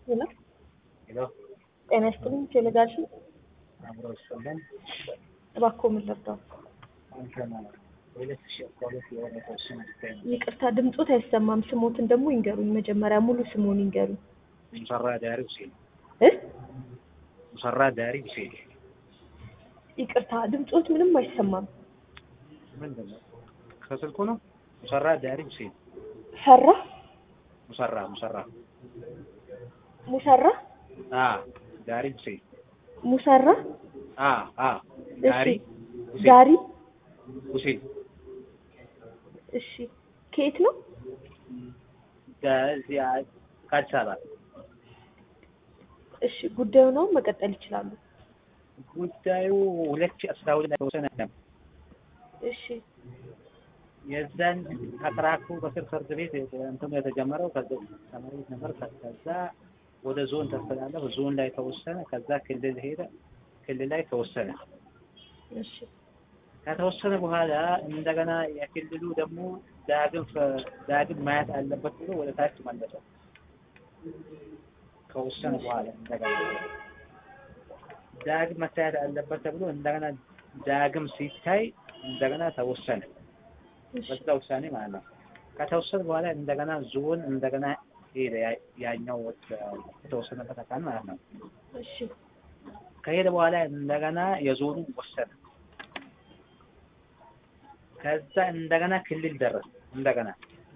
ሄሎ ሄሎ ጤና ይስጥልኝ ቴሌጋሽ አብሮ ይሰማል። እባክዎ ምን ልርዳው? እንትን ሁለት ሺህ አስራ ሁለት የሆነ የተወሰነ ጉዳይ ነው። ይቅርታ ድምፆት አይሰማም። ስሞትን ደግሞ ይንገሩኝ። መጀመሪያ ሙሉ ስሞን ይንገሩኝ። ሙሰራ ዳሪ ሁሴን እ ሙሰራ ዳሪ ሁሴን ይቅርታ ድምፆት ምንም አይሰማም። ምንድን ነው? ከስልኩ ነው። ሙሰራ ዳሪ ሁሴን ፈራ ሙሰራ ሙሰራ ሙሰራ አ ዳሪ ሁሴን ሙሰራ አ አ ዳሪ ሁሴን ዳሪ ሁሴን እሺ ከየት ነው? ከዚህ ከአዲስ አበባ እሺ ጉዳዩ ነው መቀጠል ይችላሉ። ጉዳዩ ሁለት ሺህ አስራ ሁለት ላይ የተወሰነ ነው። እሺ የዛን ከትራኩ በስር ፍርድ ቤት እንትኑ የተጀመረው ከዛ ከመሬት ነበር። ከዛ ወደ ዞን ተስተላለፈ። ዞን ላይ ተወሰነ። ከዛ ክልል ሄደ። ክልል ላይ ተወሰነ። እሺ ከተወሰነ በኋላ እንደገና የክልሉ ደግሞ ዳግም ፈ- ዳግም ማየት አለበት ብሎ ወደ ታች መለሰው። ከወሰነ በኋላ እንደገና ዳግም መታየት አለበት ተብሎ እንደገና ዳግም ሲታይ እንደገና ተወሰነ። እሺ በዛ ውሳኔ ማለት ነው። ከተወሰነ በኋላ እንደገና ዞን እንደገና ሄደ። ያ- ያኛው ወጥ- የተወሰነበት አካል ማለት ነው። እሺ ከሄደ በኋላ እንደገና የዞኑ ወሰነ። ከዛ እንደገና ክልል ደረሰ። እንደገና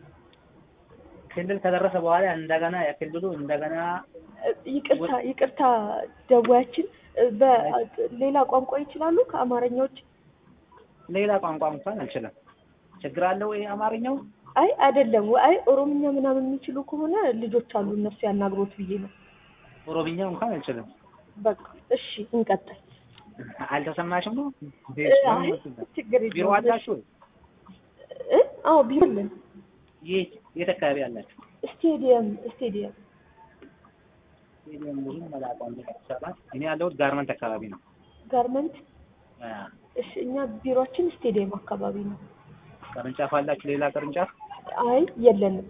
ክልል ከደረሰ በኋላ እንደገና የክልሉ እንደገና እ፣ ይቅርታ ይቅርታ ደዋያችን እ፣ በሌላ ቋንቋ ይችላሉ ከአማርኛ ውጭ? ሌላ ቋንቋ እንኳን አልችልም። ችግር አለው ይሄ አማርኛው? አይ አይደለም፣ አይ ኦሮምኛ ምናምን የሚችሉ ከሆነ ልጆች አሉ እነሱ ያናግሮት ብዬ ነው። ኦሮምኛ እንኳን አልችልም። በቃ እሺ እንቀጥል። አልተሰማሽም ነው? እ፣ አይ ችግር ቢሮ የለውም። አላችሁ? እ? አዎ ቢሮ አለን። የት የት አካባቢ አላችሁ? ስቴዲየም ስቴዲየም ስቴዲየም ብዙ መላቋ አዲስ አበባ። እኔ ያለሁት ጋርመንት አካባቢ ነው። ጋርመንት። አ፣ እሺ እኛ ቢሮአችን ስቴዲየም አካባቢ ነው። ቅርንጫፍ አላችሁ? ሌላ ቅርንጫፍ? አይ የለንም።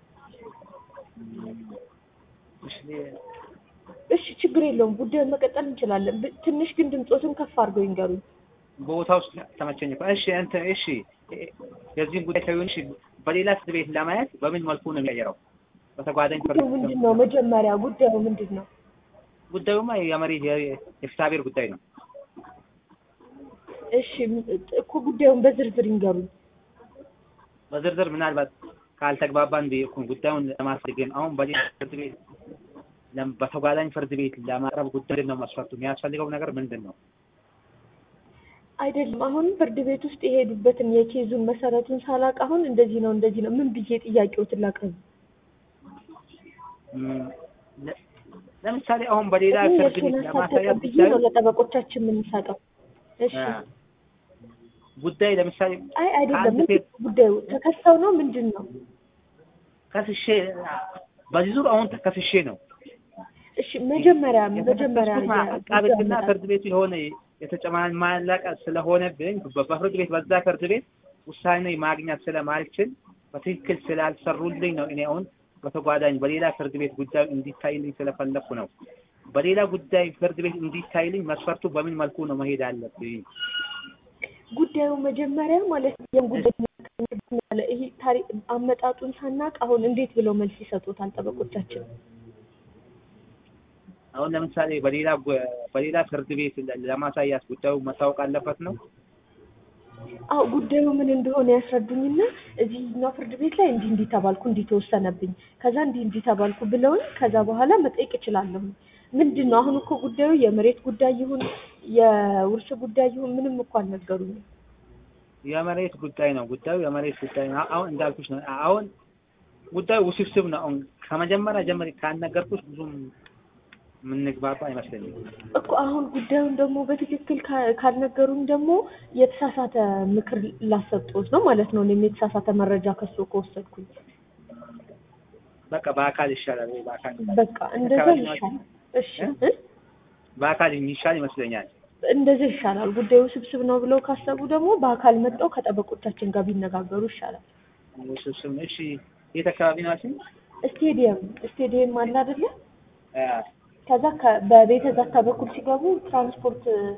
እሺ እሺ ችግር የለውም። ጉዳዩን መቀጠል እንችላለን። ብ- ትንሽ ግን ድምፆትን ከፍ አድርገው ይንገሩኝ። ቦታው ውስጥ ተመቸኝ እኮ። እሺ እንትን እሺ የዚህን ጉዳይ ሳይሆን እሺ በሌላ ፍርድ ቤት ለማየት በምን መልኩ ነው የሚቀየረው? በተጓዳኝ ፍርድ ጉዳዩ ምንድን ነው? መጀመሪያ ጉዳዩ ምንድን ነው? ጉዳዩማ የመሬት የ- የፍትሐብሔር ጉዳይ ነው። እሺ ም- እኮ ጉዳዩን በዝርዝር ይንገሩኝ። በዝርዝር ምናልባት ካልተግባባን ብዬ እኮ ጉዳዩን ለማስደግ ነው። አሁን በሌላ ፍርድ ቤት ለም- በተጓዳኝ ፍርድ ቤት ለማቅረብ ጉዳይ ምንድን ነው መስፈርቱ? የሚያስፈልገው ነገር ምንድን ነው? አይደለም አሁን ፍርድ ቤት ውስጥ የሄዱበትን የኬዙን መሰረቱን ሳላቅ አሁን እንደዚህ ነው እንደዚህ ነው ምን ብዬ ጥያቄዎትን ላቅርብ? ም፣ ለ- ለምሳሌ አሁን በሌላ እኔ ፍርድ ቤት የእሱን ሀሳብ ለማሳያ ተቀብዬ ጉዳዩ ነው ለጠበቆቻችን የምንሰጠው። እሺ አ፣ ጉዳይ ለምሳሌ አይ አይደለም ከአንድ ምንድን ሴት- ነው ጉዳዩ ተከሰው ነው ምንድን ነው? ከስሼ በዚህ ዙር አሁን ተከስሼ ነው እሺ መጀመሪያ መጀመሪያ የተከሰስኩት አቃቤ ሕግና ፍርድ ቤቱ የሆነ የተጨማለቀ ስለሆነብኝ በ- በፍርድ ቤት በዛ ፍርድ ቤት ውሳኔ ማግኘት ስለማልችል በትክክል ስላልሰሩልኝ ነው። እኔ አሁን በተጓዳኝ በሌላ ፍርድ ቤት ጉዳዩ እንዲታይልኝ ስለፈለኩ ነው። በሌላ ጉዳይ ፍርድ ቤት እንዲታይልኝ መስፈርቱ በምን መልኩ ነው መሄድ አለብኝ? ጉዳዩ መጀመሪያ ማለት ነው ይሄን ጉዳይ ያለ ይሄ ታሪክ አመጣጡን ሳናቅ አሁን እንዴት ብለው መልስ ይሰጡታል ጠበቆቻችን? አሁን ለምሳሌ በሌላ ጉ- በሌላ ፍርድ ቤት ለ- ለማሳያት ጉዳዩ መታወቅ አለበት ነው። አዎ ጉዳዩ ምን እንደሆነ ያስረዱኝና እዚህኛው ፍርድ ቤት ላይ እንዲህ እንዲህ ተባልኩ እንዲህ ተወሰነብኝ ከዛ እንዲህ እንዲህ ተባልኩ ብለውኝ ከዛ በኋላ መጠየቅ እችላለሁ። ምንድን ነው አሁን እኮ ጉዳዩ የመሬት ጉዳይ ይሁን የውርስ ጉዳይ ይሁን ምንም እኮ አልነገሩኝም። የመሬት ጉዳይ ነው። ጉዳዩ የመሬት ጉዳይ ነው። አሁን እንዳልኩሽ ነው። አሁን ጉዳዩ ውስብስብ ነው። አሁን ከመጀመሪያ ጀምሬ ካልነገርኩሽ ብዙም የምንግባባ አይመስለኝም። እኮ አሁን ጉዳዩን ደግሞ በትክክል ካ- ካልነገሩኝ ደግሞ የተሳሳተ ምክር ላሰጡት ነው ማለት ነው። እኔም የተሳሳተ መረጃ ከሱ ከወሰድኩኝ በቃ በአካል ይሻላል ወይ በአካል በቃ እንደዛ አካባቢ ይሻላል። እሺ እ? እ? በአካል የሚሻል ይመስለኛል። እንደዚህ ይሻላል። ጉዳዩ ስብስብ ነው ብለው ካሰቡ ደግሞ በአካል መጥተው ከጠበቆቻችን ጋር ቢነጋገሩ ይሻላል። ውስብስብ ነው። እሺ የት አካባቢ ናችሁ? ስቴዲየም ስቴዲየም አለ አይደለ? አ፣ ከዛ ከ- በቤተ ዛታ በኩል ሲገቡ ትራንስፖርት